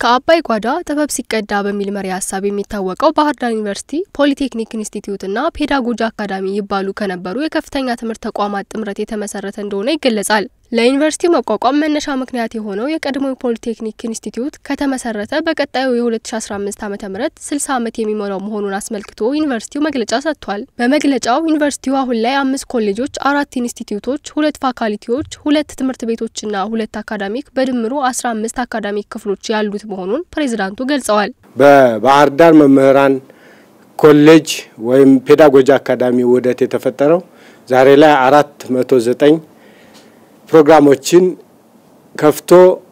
ከአባይ ጓዳ ጥበብ ሲቀዳ በሚል መሪ ሀሳብ የሚታወቀው ባህር ዳር ዩኒቨርሲቲ ፖሊቴክኒክ ኢንስቲትዩትና ፔዳጎጂ አካዳሚ ይባሉ ከነበሩ የከፍተኛ ትምህርት ተቋማት ጥምረት የተመሰረተ እንደሆነ ይገለጻል። ለዩኒቨርሲቲው መቋቋም መነሻ ምክንያት የሆነው የቀድሞ ፖሊቴክኒክ ኢንስቲትዩት ከተመሰረተ በቀጣዩ የ2015 ዓ ም 60 ዓመት የሚሞላው መሆኑን አስመልክቶ ዩኒቨርሲቲው መግለጫ ሰጥቷል። በመግለጫው ዩኒቨርሲቲው አሁን ላይ አምስት ኮሌጆች፣ አራት ኢንስቲትዩቶች፣ ሁለት ፋካልቲዎች፣ ሁለት ትምህርት ቤቶችና ሁለት አካዳሚክ በድምሩ 15 አካዳሚክ ክፍሎች ያሉት መሆኑን ፕሬዝዳንቱ ገልጸዋል። በባህር ዳር መምህራን ኮሌጅ ወይም ፔዳጎጂ አካዳሚ ውህደት የተፈጠረው ዛሬ ላይ አራት መቶ ዘጠኝ ፕሮግራሞችን ከፍቶ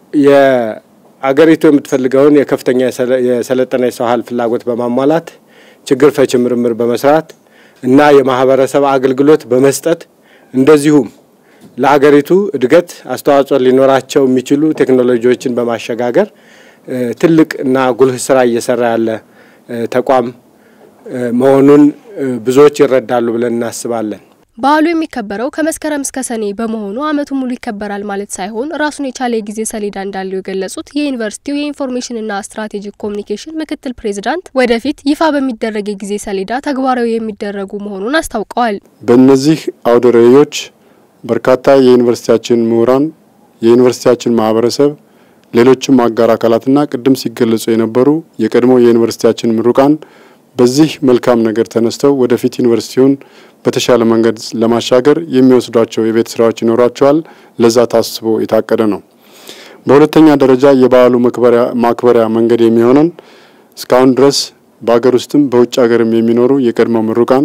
የአገሪቱ የምትፈልገውን የከፍተኛ የሰለጠነ የሰው ኃይል ፍላጎት በማሟላት ችግር ፈቺ ምርምር በመስራት እና የማህበረሰብ አገልግሎት በመስጠት እንደዚሁም ለሀገሪቱ እድገት አስተዋጽኦ ሊኖራቸው የሚችሉ ቴክኖሎጂዎችን በማሸጋገር ትልቅ እና ጉልህ ስራ እየሰራ ያለ ተቋም መሆኑን ብዙዎች ይረዳሉ ብለን እናስባለን። በዓሉ የሚከበረው ከመስከረም እስከ ሰኔ በመሆኑ ዓመቱ ሙሉ ይከበራል ማለት ሳይሆን ራሱን የቻለ የጊዜ ሰሌዳ እንዳለው የገለጹት የዩኒቨርሲቲው የኢንፎርሜሽንና ስትራቴጂክ ኮሚኒኬሽን ምክትል ፕሬዚዳንት ወደፊት ይፋ በሚደረግ የጊዜ ሰሌዳ ተግባራዊ የሚደረጉ መሆኑን አስታውቀዋል። በእነዚህ አውደ ርዕዮች በርካታ የዩኒቨርሲቲያችን ምሁራን፣ የዩኒቨርሲቲያችን ማህበረሰብ፣ ሌሎችም አጋር አካላትና ቅድም ሲገለጹ የነበሩ የቀድሞ የዩኒቨርሲቲያችን ምሩቃን በዚህ መልካም ነገር ተነስተው ወደፊት ዩኒቨርሲቲውን በተሻለ መንገድ ለማሻገር የሚወስዷቸው የቤት ስራዎች ይኖሯቸዋል። ለዛ ታስቦ የታቀደ ነው። በሁለተኛ ደረጃ የበዓሉ ማክበሪያ መንገድ የሚሆነን እስካሁን ድረስ በሀገር ውስጥም በውጭ ሀገርም የሚኖሩ የቀድሞ ምሩቃን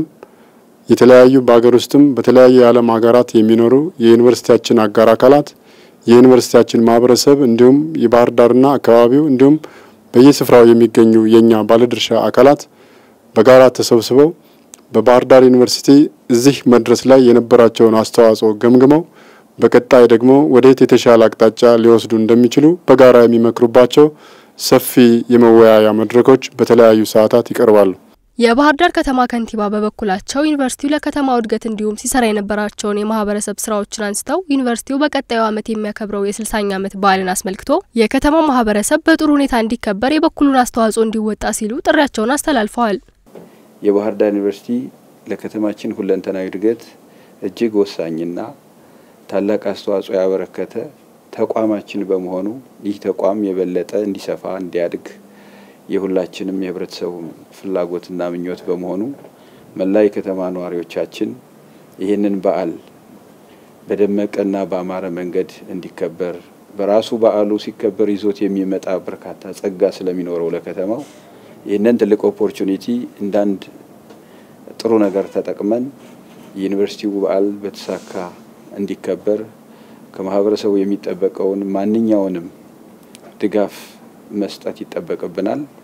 የተለያዩ በሀገር ውስጥም በተለያዩ የዓለም ሀገራት የሚኖሩ የዩኒቨርሲቲያችን አጋር አካላት የዩኒቨርሲቲያችን ማህበረሰብ እንዲሁም የባህር ዳርና አካባቢው እንዲሁም በየስፍራው የሚገኙ የእኛ ባለድርሻ አካላት በጋራ ተሰብስበው በባህር ዳር ዩኒቨርሲቲ እዚህ መድረስ ላይ የነበራቸውን አስተዋጽኦ ገምግመው በቀጣይ ደግሞ ወደየት የተሻለ አቅጣጫ ሊወስዱ እንደሚችሉ በጋራ የሚመክሩባቸው ሰፊ የመወያያ መድረኮች በተለያዩ ሰዓታት ይቀርባሉ። የባህር ዳር ከተማ ከንቲባ በበኩላቸው ዩኒቨርሲቲው ለከተማው እድገት እንዲሁም ሲሰራ የነበራቸውን የማህበረሰብ ስራዎችን አንስተው ዩኒቨርሲቲው በቀጣዩ ዓመት የሚያከብረው የስልሳኛ ዓመት በዓልን አስመልክቶ የከተማው ማህበረሰብ በጥሩ ሁኔታ እንዲከበር የበኩሉን አስተዋጽኦ እንዲወጣ ሲሉ ጥሪያቸውን አስተላልፈዋል። የባህር ዳር ዩኒቨርሲቲ ለከተማችን ሁለንተናዊ እድገት እጅግ ወሳኝና ታላቅ አስተዋጽኦ ያበረከተ ተቋማችን በመሆኑ ይህ ተቋም የበለጠ እንዲሰፋ እንዲያድግ የሁላችንም የህብረተሰቡ ፍላጎትና ምኞት በመሆኑ መላ የከተማ ነዋሪዎቻችን ይህንን በዓል በደመቀና በአማረ መንገድ እንዲከበር በራሱ በዓሉ ሲከበር ይዞት የሚመጣ በርካታ ጸጋ ስለሚኖረው ለከተማው ይህንን ትልቅ ኦፖርቹኒቲ እንዳንድ ጥሩ ነገር ተጠቅመን የዩኒቨርሲቲው በዓል በተሳካ እንዲከበር ከማህበረሰቡ የሚጠበቀውን ማንኛውንም ድጋፍ መስጠት ይጠበቅብናል።